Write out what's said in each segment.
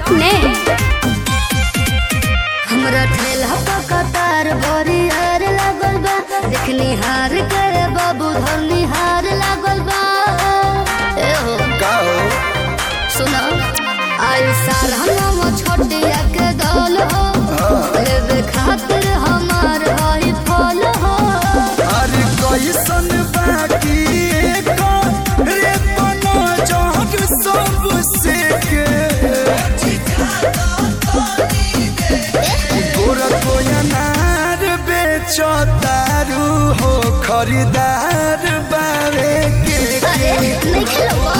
dot net हमरा ठेला कतार बड़ी हार लागल बा देखनी हार के बाबू धरनी हार लागल बा ए हो का हो सुनो आई साल हम छोटिया के दौल हो लेवे खातिर हमार हई फल हो अरे कैसन बाकी एको रे बनो जग सबसे के गोरा कोयनार बेचो दारू हो खरीदार बारे के अरे नहीं खेलो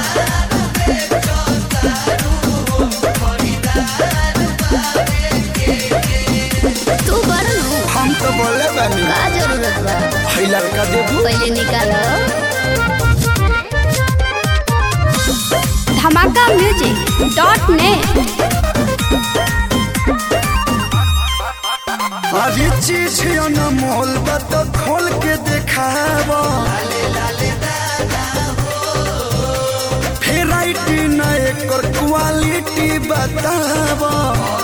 तू बड़ नु हम तो बोले बानी का जरूरत बा है लड़का देबू पहले निकालो धमाका म्यूजिक डॉट नेट अरे चीज अनमोल बा तो खोल के देखावा भेराइटी न एकर क्वालिटी बतावा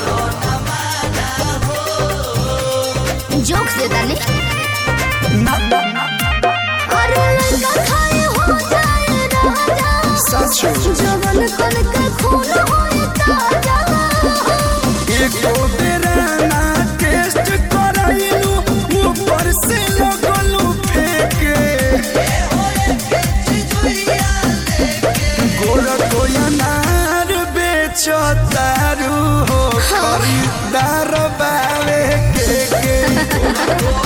जोक से दानी ना ना ना अरे लड़का खाए हो जाए राजा सचो जवन कन के खून होए ताजा एको बेरा ना टेस्ट कराइलू ऊपर से लगलू फेंके गोरा कोयनार बेचो दारू हो खरीदार बावे के के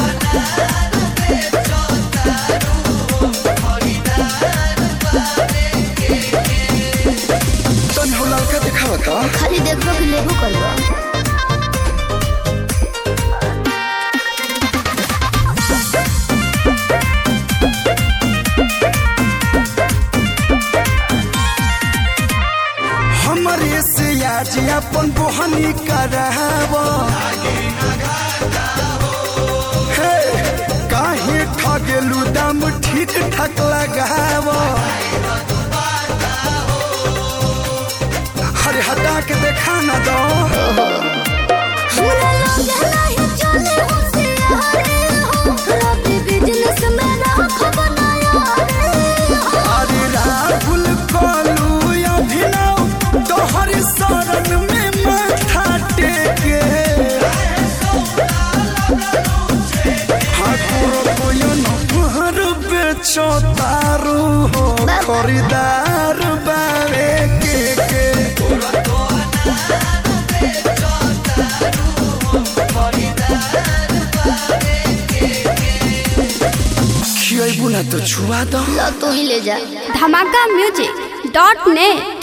तन हो लड़का दिखावा था खाली देखबो कि लेबो करबो हमरे से आज अपन बोहनी कराव हे काहे ठगेलू दाम ठीक ठाक लगाव अरे हटा के देखा ना दो हमरा लगे नहीं चले होशियारे हो रबी बिजनेस में राख बनाया रे हो अरे राहुल कलू अभिनव तोहर शरण में माथा टेके ठाकुर कोयन हर बेचो तारू हो खरीदार बारे के के खियाबू ना तो छुआ दो लो तू ही ले जा धमाका म्यूजिक डॉट नेट